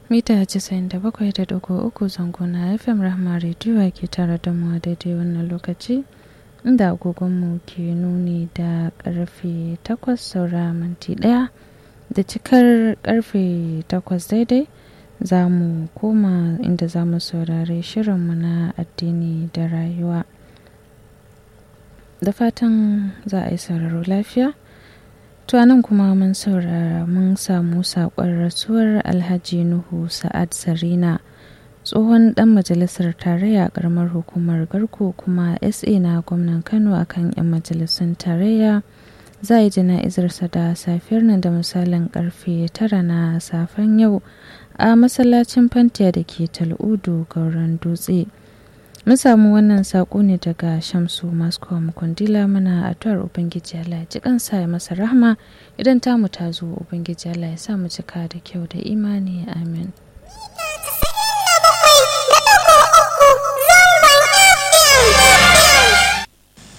mita 97.3 zango na fm rahma rediyo ke tare da mu daidai wannan lokaci inda agogonmu ke nuni da karfe 8 saura minti daya da cikar karfe 8 daidai za mu koma inda za mu saurari shirinmu na addini da rayuwa da fatan za a yi sauraro lafiya To nan kuma mun saurara mun samu saƙon rasuwar Alhaji Nuhu Sa'ad Sarina tsohon ɗan majalisar tarayya a ƙaramar hukumar Garko kuma SA na gwamnan Kano akan 'yan majalisun tarayya za yi jana'izarsa da safiyar nan da misalin karfe tara na safen yau a masallacin Fantiya da ke Tal'udu Gauran Dutse. mun samu wannan saƙo ne daga shamsu mascom kundila mana addu'ar ubangiji Allah ya ji kansa ya masa rahma idan tamu ta zo ubangiji Allah ya sa mu cika da kyau da imani amin